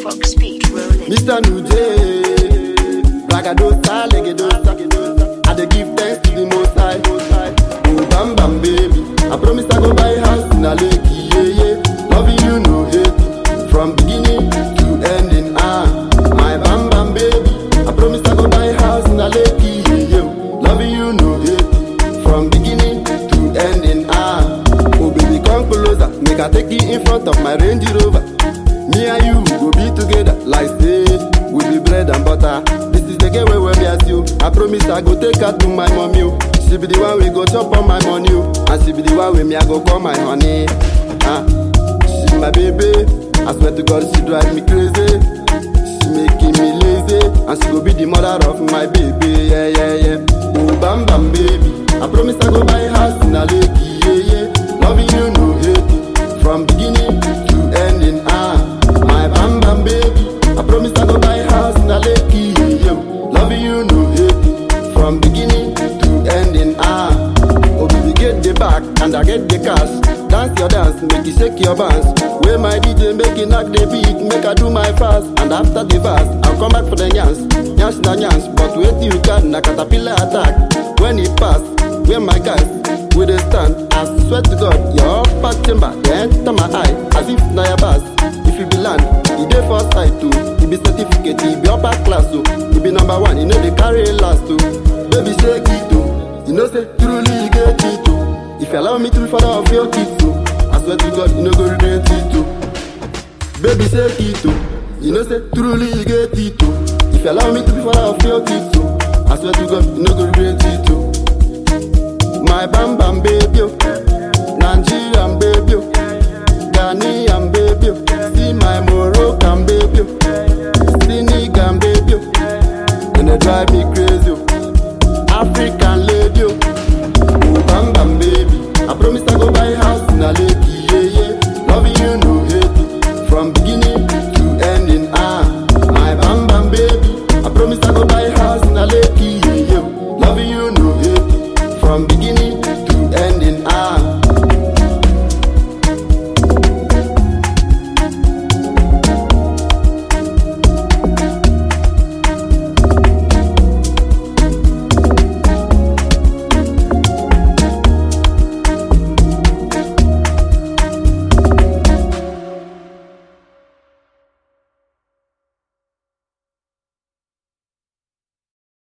Fox beat rolling. Mr. Nuje, Ragadosa, Legedosa, I dey give thanks to the Most High. Oh, bam bam baby, I promise I go buy house in a lake, yeah yeah. Loving you no hate, from beginning to ending. Ah, my bam bam baby, I promise I go buy house in a lake, yeah yeah. Loving you no hate, from beginning to ending. Ah, oh baby come closer, make I take you in front of my Range Rover. Me and you go be together like say we be bread and butter. This is the game where we as you. I promise I go take her to my mommy. oh. She be the one we go chop on my money, oh. and she be the one with me I go call my honey. Ah, she my baby. I swear to God she drive me crazy. She making me lazy, and she go be the mother of my baby. Yeah yeah yeah. Oh bam bam baby, I promise I go buy house in a lake. Yeah yeah. Loving you no hate, from beginning to ending. Ah, my bam bam baby. I promise I go buy house in a lake. Yeah, loving you no hate, from beginning to ending. Ah, oh baby get the back and I get the cash. Dance your dance, make you shake your bands. Where my DJ make it knock the beat, make I do my fast. And after the verse, I'll come back for the yans, yans na yans. But wait till you can, na caterpillar attack. When it pass, where my guys we dey stand. I swear to God, your upper chamber dey enter my eye as if na your pass. If you be land, e dey for side too. E be certificate, e be upper class o. E be number one, e no dey carry last o. Baby shake it o, you know say truly you get it o. If you allow me to be father of your kids o, I swear to God, you no go regret it o. Baby shake it o, you know say truly you get it o. If you allow me to be father of your kids o, I swear to God, you no go regret it o. My bam bam baby, oh. Nigerian baby, oh. Ghanaian baby, oh. see my Moroccan baby.